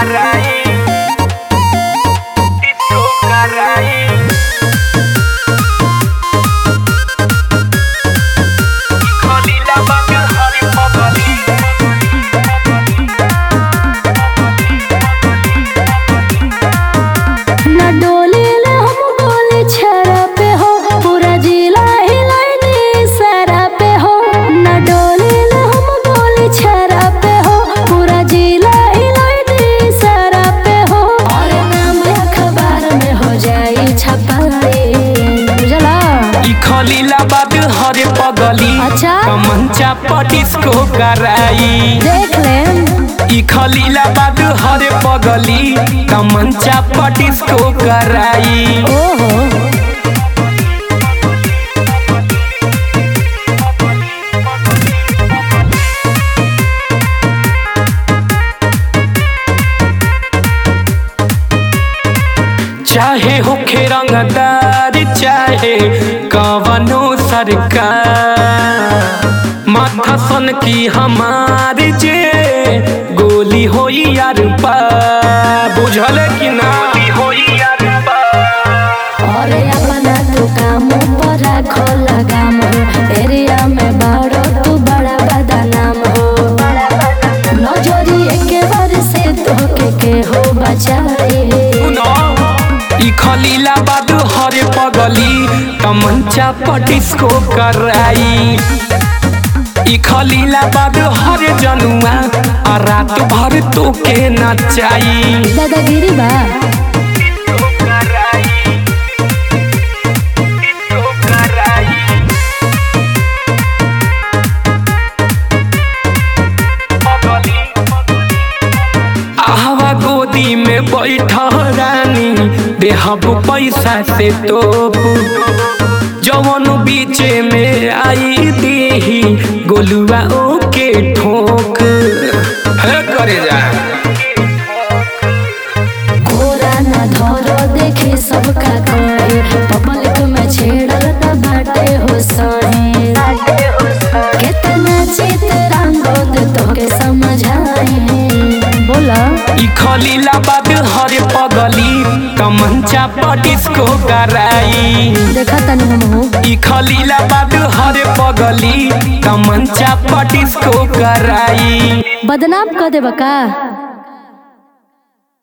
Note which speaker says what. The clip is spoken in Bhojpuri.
Speaker 1: कराई डिस्को कराई खलीला बाग हरी पगली
Speaker 2: ना डोली ले हम गोली छरा पे हो पूरा जिला हिलाइनी सरा पे हो ना डोली ले हम गोली छरा पे हो पूरा जिला हिलाइनी सरा पे हो और नाम अखबार में हो जाई छपाई बुझला
Speaker 1: ई खलीला बाग हरे पगली
Speaker 2: अच्छा।
Speaker 1: मंचा पटिस्को कराई
Speaker 2: देख लेम
Speaker 1: ई खलीला बाग हरे पगली मंचा पटिस्को कराई
Speaker 2: ओहो
Speaker 1: चाहे होखे रंगदार चाहे कवनो सरकार माथा सन की हमार जे गोली होई यार पा बुझल कि ना गोली होई यार पा
Speaker 2: और अपना तू काम पर राखो लगाम एरिया में बाड़ो तू बड़ा बदनाम हो नजरी के बार से तो के के हो बचाई
Speaker 1: सुनो ई खलीला बाद हरे पगली तमंचा पटिस्को कराई ई खलीला बाद हरे जनुआ आ रात भर तो के नचाई
Speaker 2: दादागिरी बा
Speaker 1: आहवा गोदी में बैठ रानी देहब पैसा से तोप जवन बीचे में आई देही गोलुआ ओके ठोक है करे जा
Speaker 2: कोरा न धरो देखे सबका कहे पब्लिक में छेड़ल त बाटे हो सहे कितना चित रंगोद तो के समझाए बोला
Speaker 1: ई खलीला बाद हरे पगली कमंचा पटिस्को कराई
Speaker 2: देखा तनी हम हो
Speaker 1: ई खलीला बाद हरे पगली कमंचा पटिस्को कराई
Speaker 2: बदनाम कर देबा का